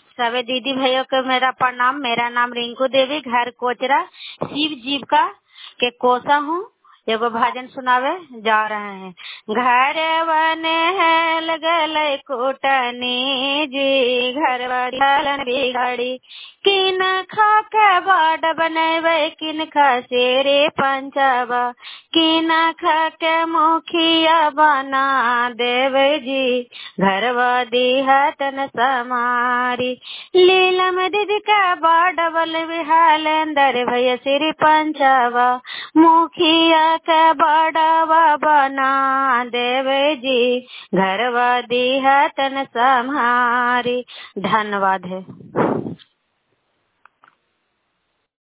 सभी दीदी भाइयों को मेरा प्रणाम मेरा नाम रिंकू देवी घर कोचरा शिव जीविका के कोसा हूँ एगो भजन सुनावे जा रहे हैं घर बने है लगल कुटनी जी घर वालन बिगड़ी किन खा के बाट बनेबे किन खा शेरे पंचबा किन खा के मुखिया बना देवे जी घरवा दिहतन समारी लीलम दीदी का बाडबल बिहाल अंदर भैया श्री पंचबा मुखिया के बड़वा बना देवे जी घरवा दिहतन समारी धन्यवाद है